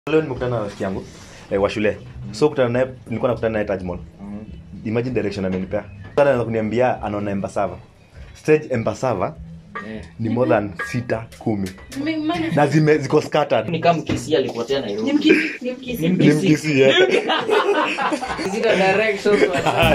leo nimekutana na rafiki yangu eh, wa shule so kutana naye nilikuwa nakutana naye Taj Mall imagine direction amenipea sasa anaanza kuniambia anaona Embasava stage Embasava ni more than sita kumi na zime ziko scattered ni kama mkisi alipotea Nairobi. Ni ni mkisi. mkisi eh. Zile directions wa-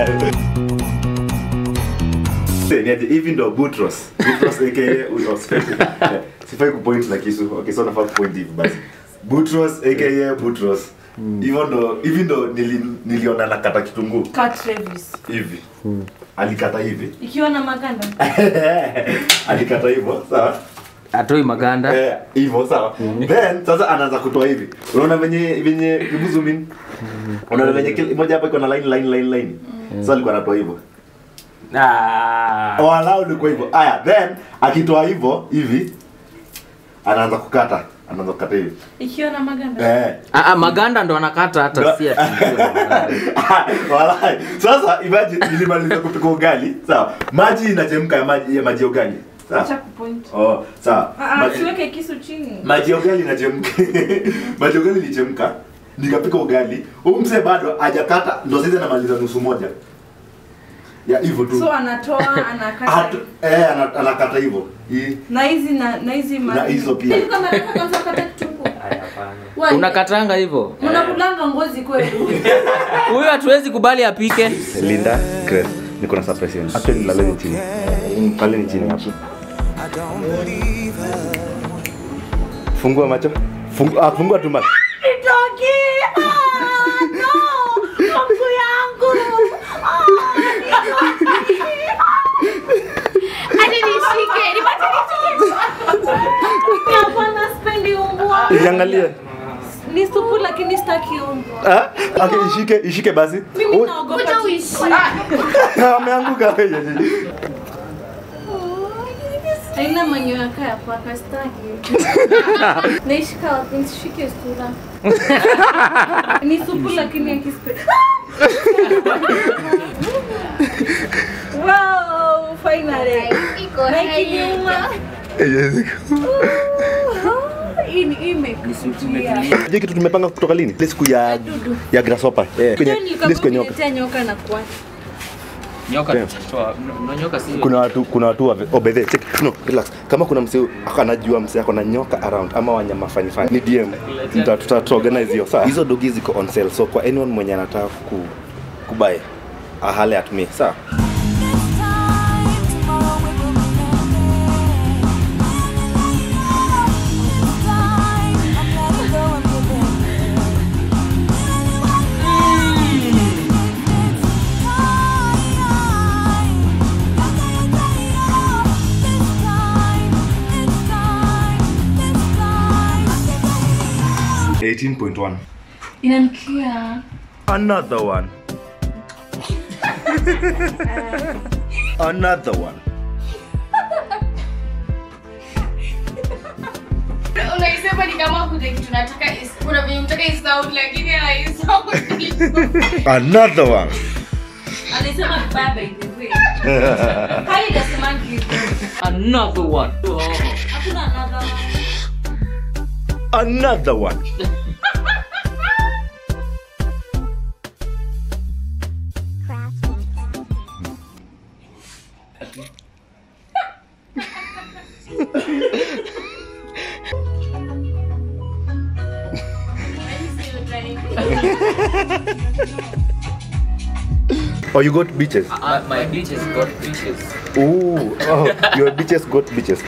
Ni aje, hivi ndo Butros Butros aka huyo Eh, sifai kupoint na kisu okay so nafaa kupoint hivi basi Butros aka Butros hivyo ndo hivi ndo nili, niliona nakata kitunguu Cut Travis. hivi alikata hivi ikiwa na maganda alikata hivyo sawa atoi maganda Eh, hivyo sawa then sasa anaanza kutoa hivi unaona venye venye hebu zoom in unaona venye kila moja hapa iko na line line line line sasa alikuwa anatoa hivyo Ah. walau ilikuwa hivyo aya then akitoa hivyo hivi anaanza kukata anaanza kukata hivi ikiwa na maganda eh Ah, ah, maganda ndo anakata hata si ati Walai. sasa imagine nilimaliza kupika ugali sawa maji inachemka ya maji ya maji ya ugali acha sawa kupoint oh sawa Ah, ah, Maji- siweke kisu chini maji ya ugali inachemka maji ya ugali ilichemka nikapika ugali huyu mzee bado hajakata ndo sasa anamaliza nusu moja ya hivyo tu so anatoa anakata Hatu, eh, ana- anakata hivyo Hii. na hizi na na hizi Na hizo pia. Hivi kama nataka kwanza kukata kitunguu Why? unakatanga hivyo unakulanga ngozi kweli huyu hatuwezi kubali apike Linda Grace niko na surprise yenu actually laleni chini pale ni chini hapo fungua macho fungua, ah, fungua tu macho Nitoki! Ah, no! Mungu yangu! Ah, nitoki! Hadi nishike, nipate nishike. Hapana, sipendi umbwa. iangalie Ni supu lakini sitaki umbwa. ah? okay, ishike ishike basi Mimi Ui, naogopa Kuja tu- uishi. ameanguka Haina manyoya kaya paka sitaki. Naishika wapi? Nisishike sura. Ni supu lakini akispe. Wow, finally. Iko Na hai. ikiniuma. Hii ni- hii imekutia. je kitu tumepanga kutoka lini ile siku ya Dudu. ya grasshopper eh kwenye Ndio ile siku ya nyoka nikakuletea nyoka na kuacha. nyoka Yeah. tutatoa. No- no, nyoka si kuna watu kuna watu wa obedhe check no relax kama kuna msee anajua msee ako na nyoka around ama wanyama fani fani ni DM Tuta- tuta tuta organize hiyo sawa hizo dogi ziko on sale so kwa anyone mwenye anataka ku kubuy ahale at me sawa It's 18.1 Inanukia. another one another one Unaisema ni kama kuna kitu nataka is- kuna venye unataka isound lakini haisound. another one Alisema vibaya by the way. Hai inasemangi hivyo. another one Oh. Hakuna another one. another one oh you got beaches Ah, my bitches got bitches Ooh, oh your beaches got beaches